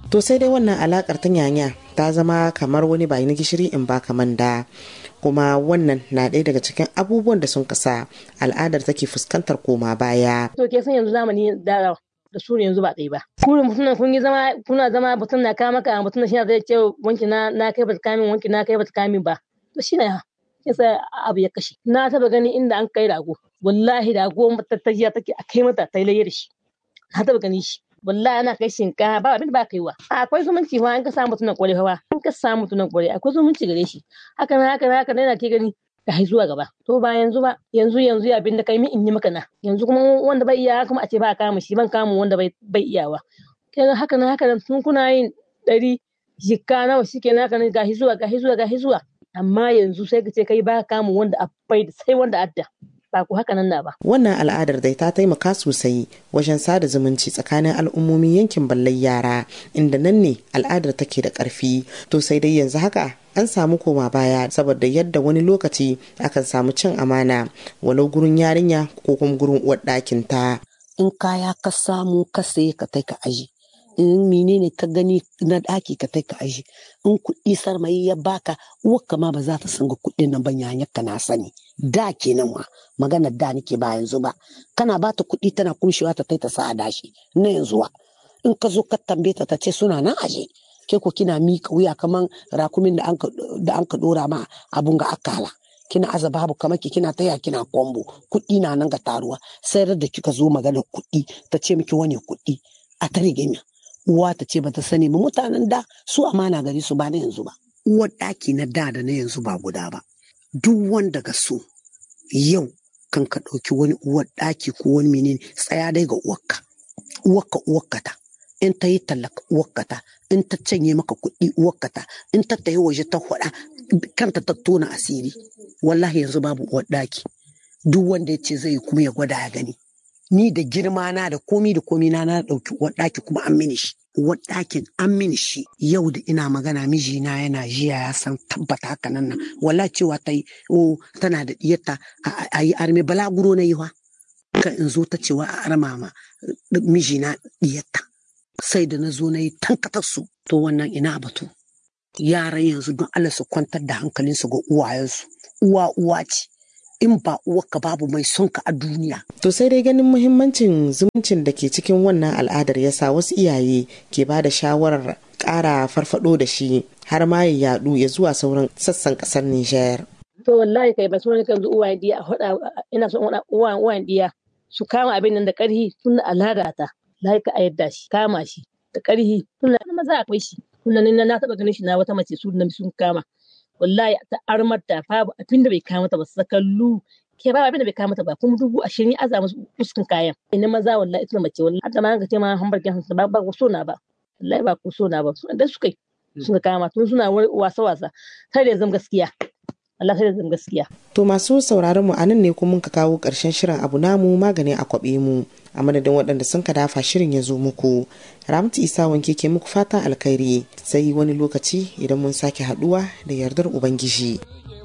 to sai dai wannan alakar ta nyanya ta zama kamar wani bayi na gishiri in ba kaman da kuma wannan na ɗaya daga cikin abubuwan da sun kasa al'adar take fuskantar koma baya. To ke san yanzu zamani da da su ne yanzu ba ɗaya ba. Kurin mutum kun yi zama kuna zama mutum na kama ka mutum shi zai ce wanki na na kai ba kamin wanki na kai ba kamin ba. To shi ne yasa abu ya kashe. Na taba gani inda an kai rago. Wallahi rago matattajiya take a kai mata ta yi da shi. Na taba gani shi. wallahi ana kai shinkafa ba abin da ba kaiwa akwai zumunci fa an ka samu tunan kware fa an ka samu tunan kware akwai zumunci gare shi haka na haka na haka na ke gani ka hai zuwa gaba to ba yanzu ba yanzu yanzu abin da kai mi in yi maka na yanzu kuma wanda bai iya kuma a ce ba kama shi ban kama wanda bai bai iyawa kai haka na haka tun kuna yin dari jikka nawa shike na haka ne gahi zuwa gahi zuwa gahi zuwa amma yanzu sai ka ce kai ba kama wanda a bai sai wanda adda ba ku haka nan na ba. Wannan al'adar dai ta taimaka sosai wajen sada zumunci tsakanin al'ummomin yankin ballar yara inda nan ne al'adar take da ƙarfi. To sai dai yanzu haka an samu koma baya saboda yadda wani lokaci akan samu cin amana walau gurin yarinya ko kuma gurin uwar ɗakin ta. In kaya ka samu ka saye ka kai ka aji. in menene ka gani na ɗaki ka kai ka aji in kuɗi sarmayi ya baka uwarka ma ba za ta sanga kuɗin nan ba yanyarka na sani da kenan ma maganar da nake ba yanzu ba kana ba ta kuɗi tana kumshewa ta ta sa a dashi na yanzu wa in ka zo ka tambaye ta ta ce suna nan aje ke ko kina miƙa wuya kaman rakumin da an ka ɗora ma abun ga akala kina aza babu kamar ki kina taya kina kwambo kuɗi na nan ga taruwa sai da kika zo maganar kuɗi ta ce miki wani kuɗi a ta rigima uwa ta ce bata sani ba mutanen da su amana gari su ba na yanzu ba uwar ɗaki na da da na yanzu ba guda ba duk wanda ga so yau kan ka ɗauki wani uwar ɗaki ko wani menene tsaya dai ga uwarka uwarka uwarka ta in ta yi tallaka uwarka ta in ta canye maka kuɗi uwarka ta in ta tayi waje ta faɗa kanta ta tona asiri wallahi yanzu babu uwar ɗaki duk wanda ya ce zai yi kuma ya gwada ya gani ni da girma na da komi da komi na na ɗauki uwar ɗaki kuma an mini shi uwar ɗakin an mini shi yau da ina magana mijina yana jiya ya san tabbata haka nan nan wala cewa ta yi o tana da diyarta a yi arme balaguro na yi wa ka in zo ta cewa a arma ma mijina diyarta sai da na zo na yi tankatar su to wannan ina batu yaran yanzu don Allah su kwantar da hankalinsu ga uwayensu uwa uwa ce in ba uwarka babu mai son ka a duniya. To sai dai ganin muhimmancin zumuncin da ke cikin wannan al'adar ya sa wasu iyaye ke ba da shawarar ƙara farfado da shi har ma ya yadu ya zuwa sauran sassan ƙasar Nijar. To wallahi kai ba so ne kan uwayen diya a hoda ina son uwayen uwayen diya su kama abin nan da ƙarhi tun da al'ada ta lahi ka yadda shi kama shi da ƙarhi tun da maza akwai shi tun da na taɓa ganin shi na wata mace su sun kama. wallahi ta armar ta babu abin da bai kama ta ba sakallu ke babu abin da bai kama ta ba kuma dubu ashirin ya aza musu fuskan kayan ina maza wallahi ita mace wallahi hadda ma ga ce ma hamburger hansu ba ba ku so na ba wallahi ba ku so na ba da suka yi suka kama tun suna wasa wasa sai da zama gaskiya Allah sai da zama gaskiya to masu sauraron mu anan ne kuma ka kawo karshen shirin abu namu magani a kwabe mu a madadin waɗanda sun ka dafa shirin ya zo muku ramtu isa wanke ke muku fatan alkhairi sai wani lokaci idan mun sake haɗuwa da yardar ubangiji